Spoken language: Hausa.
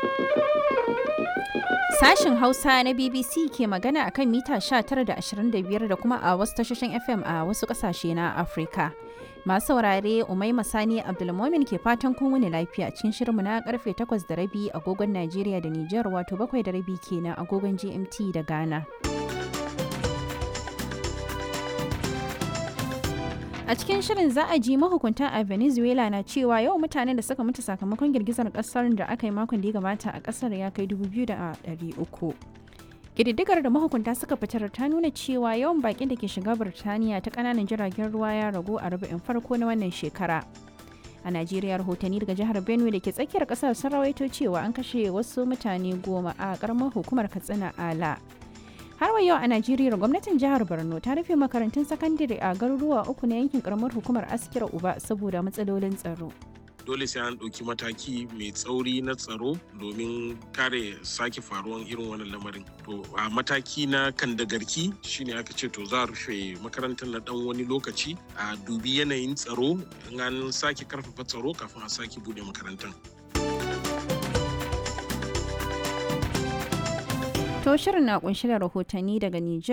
Sashen Hausa na BBC ke magana akan mita 19 da 25 da kuma a wasu tashoshin FM a wasu kasashe na Afirka. Masu saurare Umaima Sani Abdulmomin ke fatan kun wuni lafiya cikin shirinmu na karfe 8 da rabi agogon Najeriya da Nijar wato 7 da rabi kenan agogon GMT da Ghana. A cikin shirin za a ji mahukunta a Venezuela na cewa yau mutanen da suka mutu sakamakon girgizar kasar da aka yi makon da ya gabata a kasar ya kai 2,300. Ƙididdigar da mahukunta suka fitar ta nuna cewa yawan baƙin da ke shiga Birtaniya ta ƙananan jiragen ruwa ya ragu a rubu'in farko na wannan shekara. A Najeriya rahotanni daga jihar Benue da ke tsakiyar ƙasar sun rawaito cewa an kashe wasu mutane goma a ƙaramar hukumar Katsina Ala. har wa yau a najeriya gwamnatin jihar borno ta rufe makarantun sakandare a garuruwa uku na yankin karamar hukumar askira uba saboda matsalolin tsaro dole sai an ɗauki mataki mai tsauri na tsaro domin kare sake faruwan irin wannan lamarin to a mataki na kandagarki shine aka ce to za a rufe makarantar na dan wani lokaci a dubi yanayin tsaro in an sake karfafa tsaro kafin a sake bude makarantar To shirin na kunshi da rahotanni daga Nijar